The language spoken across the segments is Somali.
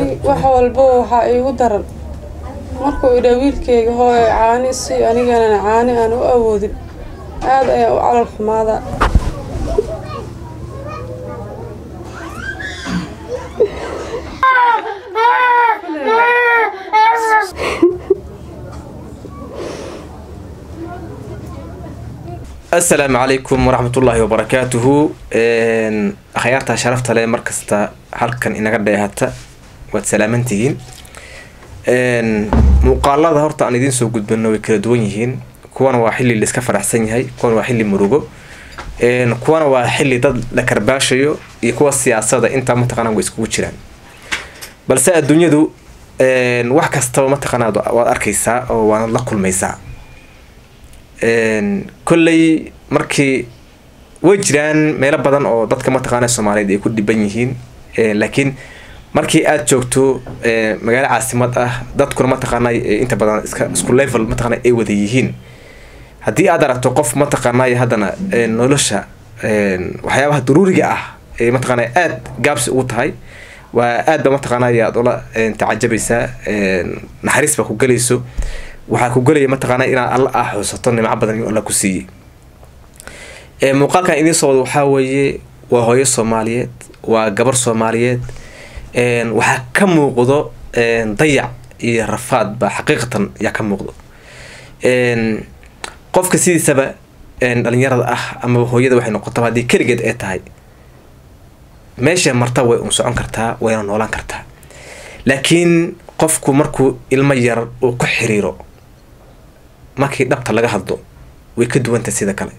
wax walba waxaa iigu daran markuu idhaa wiilkayga hooyo caani si anigana caani aan u awoodin aad ayaa u calal xumaadaa asalaamu calaykum waraxmatullaahi wabarakaatuhu akhyaarta sharafta leh markasta halkan inaga dheehata waad salaamantihiin muuqaalada horta aan idiin soo gudbano way kala duwan yihiin kuwana waa xilli laiska faraxsan yahay kuwana waa xilli murugo kuwana waa xilli dad la karbaashayo iyo kuwa siyaasada intaa mataqaana way iskugu jiraan balse adduunyadu wax kastaba mataqaana waad arkaysaa oo waanad la kulmaysaa kolley markii way jiraan meelo badan oo dadka mataqaana soomaaliyeed ay ku dhiban yihiin laakiin markii aada joogto magaalo caasimad ah dadkuna mataqaana inta badan iska isku level mataqaana ay wada yihiin haddii aad aragto qof mataqaanay haddana nolosha waxyaabaha daruuriga ah ee mataqaana aada gaabsi ugu tahay waa aad ba mataqaanay aad ula tacajabaysaa naxariis baa ku gelayso waxaa ku gelaya mataqaana inaad alla ah xusato nimco badan inuu alla ku siiyey muuqaalkan idiin soo wada waxaa weeye waa hooyo soomaaliyeed waa gabar soomaaliyeed waxaa ka muuqdo dayac iyo rafaad baa xaqiiqatan yaa ka muuqdo qofka sidiisaba dhalinyarada ah ama hooyada waxay noqotaba haddii keligeed ee tahay meesha marta way un socon kartaa wayna noolaan kartaa laakiin qofku markuu ilmo yar uu ku xiriiro markii dhabta laga hadlo way ka duwanta sida kale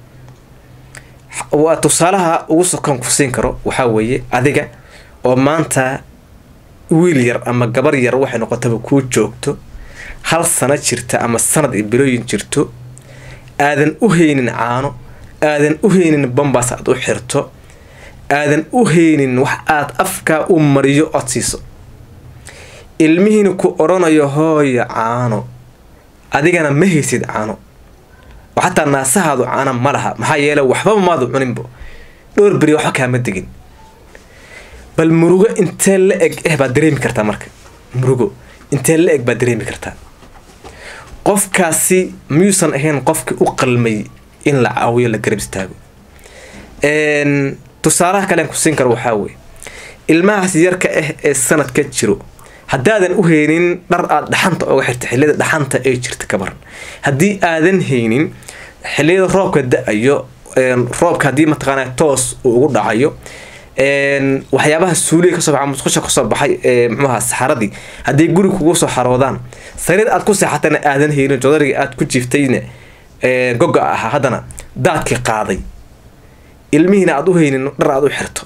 waa tusaalaha ugu sokoon ku siin karo waxaa weeye adiga oo maanta wiil yar ama gabar yar waxay noqotaba kuu joogto hal sano jirta ama sanad iyo bilooyin jirto aadan u haynin caano aadan u haynin bambaas aad u xirto aadan u haynin wax aad afkaa u mariyo ood siiso ilmihiina ku odhanayo hooya caano adigana ma haysid caano oo xataa naasahaadu caano ma laha maxaa yeele waxbaba maadu cuninbo dhowr beri waxba kaama degin bal murugo intee la eg eh baad dareemi kartaa marka murugo intee la eg baad dareemi kartaa qofkaasi miyuusan ahayn qofkii u qalmay in la caawiyo la garab istaago tusaalaha kalean ku siin karo waxaa weye ilmahaas yarka ah ee sanadka jiro haddaadan u haynin dhar aada dhaxanta oga xirta xilliyada dhaxanta ee jirta ka baran haddii aadan haynin xilliyada roobka da-ayo roobka haddii mataqaana toos uu ugu dhacayo waxyaabaha suuliga kasoo baxa musqusha kasoo baxay ee muxuaha saxaradii haddii guri kugu soo xaroodaan sariir aad ku seexatana aadan haynin jodariga aad ku jiiftayna goga ahaa haddana daadkii qaaday ilmihiina aad u haynin dhar aad u xirto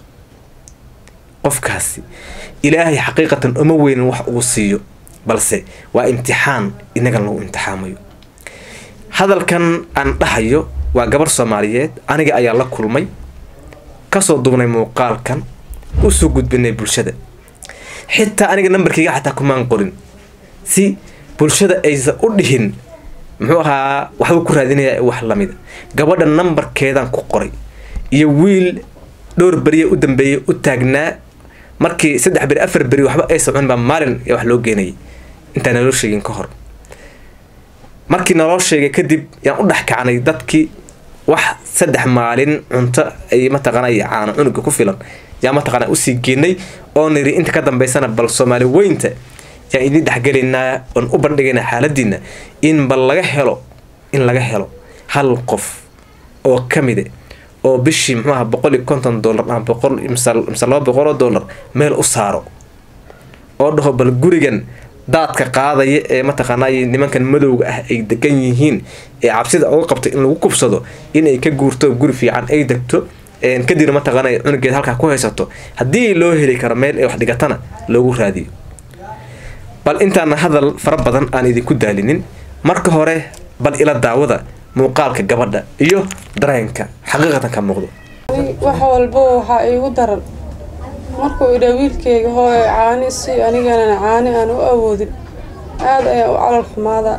qofkaasi ilaahay xaqiiqatan uma weynin wax uu siiyo balse waa imtixaan inagan lagu imtixaamayo hadalkan aan dhahayo waa gabar soomaaliyeed aniga ayaa la kulmay kasoo duubnay muuqaalkan usoo gudbinay bulshada xitaa aniga nambarkayga xataa kumaan qorin si bulshada aysan u dhihin muxuu ahaa waxbuu ku raadinayaa wax lamida gabadha nambarkeedaan ku qoray iyo wiil dhowr beriya u dambeeyay u taagnaa markii saddex beri afar beri waxba aysan cunin baa maalin wax loo geenayay intaan naloo sheegin ka hor markii naloo sheegay kadib yaan u dhex kacnay dadkii wax saddex maalin cunto ay mataqaana caano cunuga ku filan yaa mataqaana usii geenay oo niri inta ka dambeysana bal soomaali weynta yaan idiin dhexgelaynaa oon u bandhigaynaa xaaladiina in bal laga helo in laga helo hal qof oo kamide oo bishii muxuaha boqol iyo konton dollar ama boqol mise laba boqol oo dollar meel u saaro oo dhaho bal gurigan daadka qaadaya ee mataqaanay nimankan madowga ah ay degan yihiin ee cabsida uga qabto in lagu kubsado inay ka guurto guri fiican ay degto kadibna mataqaana cunugeed halkaa ku haysato haddii loo heli karo meel ay wax dhigatana loogu raadiyo bal intaana hadal fara badan aan idinku daalinin marka hore bal ila daawada muuqaalka gabadha iyo dareenka xaqiiqatan ka muuqdo wax walba waxaa iigu daran markuu idhaa wiilkayga hooyo caani si anigana caani aan u awoodin aad ayaa u calal xumaadaa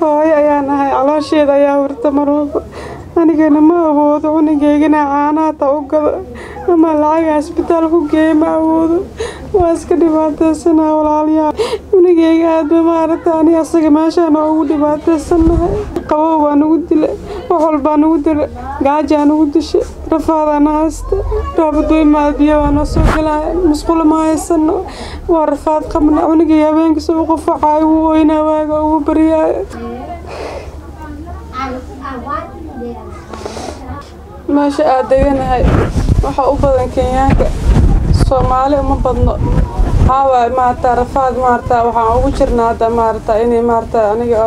hooyo ayaan ahay caloosheeda ayaa hurta mar walba anigana ma awoodo cunugeygana caanaata u gado ama lacaga isbitaal ku geeya ma awoodo waa iska dhibaateysanaa walaalayaal cunugeyga aadba maaragta ani asaga meeshaan ugu dhibaateysannahay qabow baa nagu dila wax walbaa nagu dila gaajaa nagu disha rafaadaana haysta raabadooymaad biyo waa noo soo gelaya musqulo ma haysano waa rafaad qabna cunugay habeenkiisa u qufacaayo wuu oynaa waaga ugu baryaayo meesha aad deganahay waxaa u badan kenyaanka soomaali uma badno haawa maarata rafaad maarata waxaan ugu jirnaa hadda maarata inay maarata aniga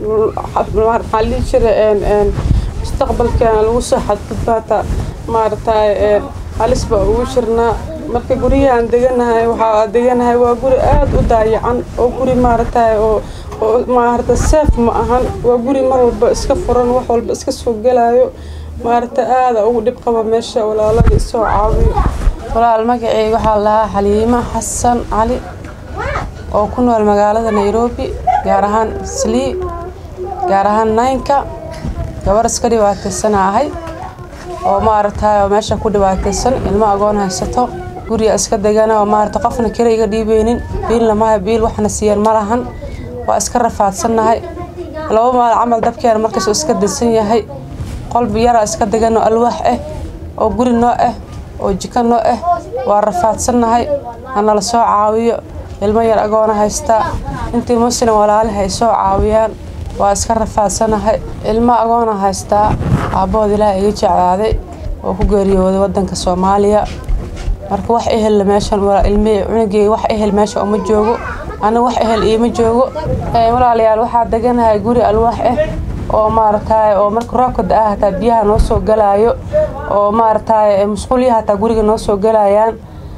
maxaa dhihi jira mustaqbalkeena lagu soo xadgudbaata maarata halis baa ugu jirnaa marka guryahaan deganahay waxaa deganahay waa guri aada u daayacan oo guri maarata oo oo maarata seef ma ahan waa guri mar walba iska furan wax walba iska soo gelayo maarata aada ugu dhib qaba meesha walaalada isoo caawiyo walaal magaceyga waxaa lahaa xaliimo xasan cali oo ku nool magaalada nairobi gaar ahaan slii gaar ahaan naynka gabar iska dhibaataysana ahay oo maaragtay meesha ku dhibaataysan ilmo agoon haysato guriga iska degana oo maarata qofna kale iga dhiibeynin biilna maha biil waxna siiyeen ma lahan waa iska rafaadsannahay laba maal camal dabkeena markaas iska dansan yahay qolbi yaraa iska degan oo alwaax ah oo guri noo ah oo jiko noo ah waa rafaadsannahay hanala soo caawiyo ilmo yar agoona haystaa intii muslim walaalihi ay soo caawiyaan waa iska rafaadsanahay ilmo agoona haystaa aabbahood ilaah iga jeclaaday oo ku geeriyooday wadanka soomaaliya marka wax ehel meeshan ilmihii cunugeyga wax ehel meesha uma joogo ana wax ehel iima joogo walaalayaal waxaa deganahay guri alwaax ah oo maaragtay oo marka roobka da-a hataa biyaha noo soo galaayo oo maaragtay musqulyaha hataa guriga noo soo galayaan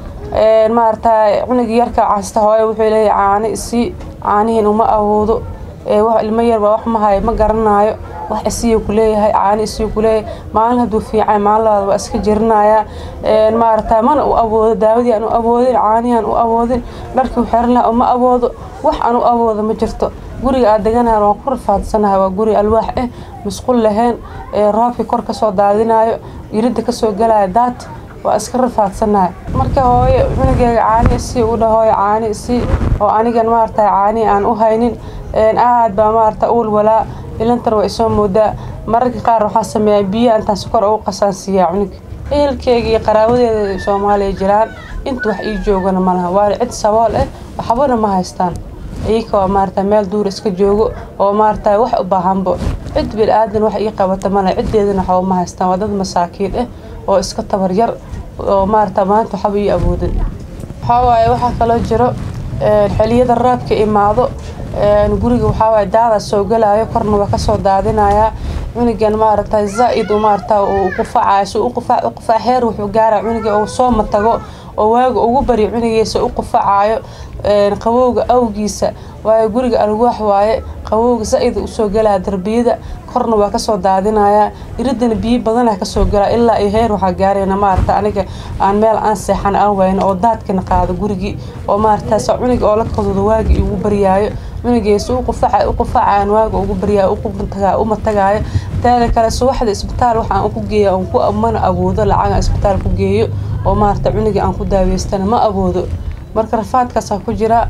maaragtay cunugii yarka casta hooyo wuxuu leeyahay caani isii caanihiin uma awoodo wax ilmo yarba wax ma hayo ma garanaayo wax isiyu kuleeyahay caani isiyu kuleeyahay maalin hadduu fiican maalin labaad waa iska jirinayaa maaragtay mana u awoodo daawadii aan u awoodin caanihii aan u awoodin dharkii u xiran lahaa uma awoodo wax aan u awoodo ma jirto guriga aad deganahay waan ku rafaadsanahay waa guri alwaax ah musqul lahayn roobkii kor kasoo daadinayo iridda kasoo galaya daad waa iska rafaadsanahay marka hooyo cunugeyga caani isii u dha hooyo caani isii oo anigan maaragtay caani aan u haynin aad baa maaragta uul walaa ilantar waa isoo moodaa mararka qaar waxaa sameeyaa biyo intaan sokor ugu qasaansiiyaa cunuga ehelkeyga iyo qaraabadeeda soomaaliya jiraan inta wax ii joogana malaha waana cid sabool ah waxbana ma haystaan iyaka oo maarata meel duur iska joogo oo maarata wax u baahanbo cid bil aadan wax ii qabata male ciddeedana waxba ma haystaan waa dad masaakiin ah oo iska tabar yar oo maarata maanta waxba ii awoodin waxaa waaye waxaa kaloo jiro xiliyada raabka imaado guriga waxaa waaye daada soo galaayo korna waa kasoo daadinayaa cunugan maaragta zaa-id maarata uu qufacayo si u qufac u qufac heer wuxuu gaara cunuga uu soo matago oo waaga ugu bari cunugiisa u qufacayo qabowga awgiisa waayo guriga alwaax waaye qabowga zaa-id usoo galaya darbiyada korna waa kasoo daadinayaa iridana biyo badana kasoo galaa ilaa iyo heer waxaa gaarayna maarata aniga aan meel aan seexan aan wayno oo daadkana qaado gurigii oo maarataas cunuga oo la kadooda waagi ugu baryaayo cunugeesa u qufaca u qufacaan waaga ugu baryaayo uma tagaayo teeda kale subaxda isbitaal waxaan ku geeya aan ku mana awoodo lacaga isbitaal ku geeyo oo maarata cunuga aan ku daaweystana ma awoodo marka rafaadkaasaa ku jira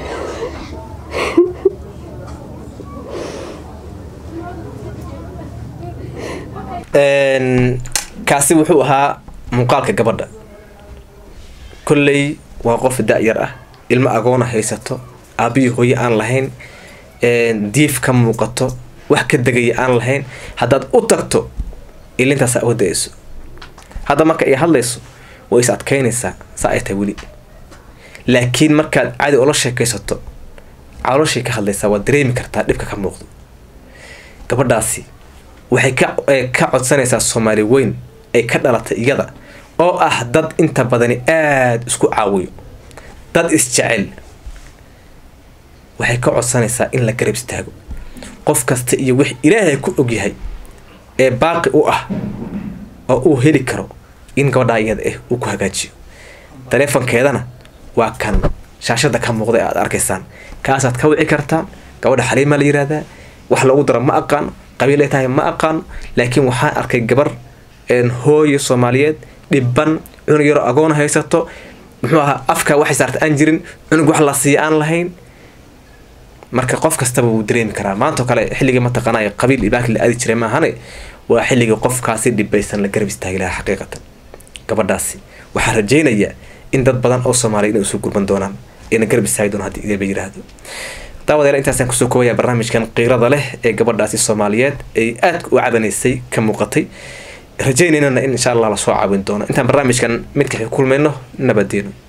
kaasi wuxuu ahaa muuqaalka gabadha kolley waa qof da-yar ah ilmo agoona haysato aabihii hooye aan lahayn diif ka muuqato wax ka degaya aan lahayn haddaad u tagto ilintaasa uga da-ayso hadda marka ay hadlayso way is adkaynaysaa saa ay tahay weli laakiin markaad cadi ula sheekaysato calooshay ka hadlaysaa waad dareemi kartaa dhibka ka muuqdo gabadhaasi waxay ka ka codsanaysaa soomaali weyn ay ka dhalatay iyada oo ah dad inta badani aada isku caawiyo dad isjecel waxay ka codsanaysaa in la garab istaago qof kasta iyo wix ilaahay ku ogyahay ee baaqi u ah oo uu heli karo in gabadhaa iyada ah uu ku hagaajiyo taleefonkeedana waa kan shaashada ka muuqda ee aada arkaysaan kaasaad ka wici kartaan gabadha xaliimaa la yihahdaa wax loogu daro ma aqaano qabiil ay tahay ma aqaano laakiin waxaan arkay gabar hooyo soomaaliyeed dhiban cunug yaroo agoon haysato muxuu ahaa afka waxay saarta aan jirin cunug wax la siiya aan lahayn marka qof kastaba wuu dareemi karaa maantao kale xilligii mataqaanay qabiil ibaaki la aadi jiray maahane waa xilligii qofkaasi dhibaysan la garab istaagi lahaa xaqiiqatan gabadhaasi waxaa rajeynaya in dad badan oo soomaaliya inay usoo gurban doonaan ina garab istaagi doonaan haddii idaba yiraahdo daawadeer intaasaan kusoo koobaya barnaamijkan qiirada leh ee gabadhaasi soomaaliyeed ay aadka u cabanaysay ka muuqatay rajaynayna in insha allah lasoo caawin doono intaan barnaamijkan midka kulmayno nabadeeno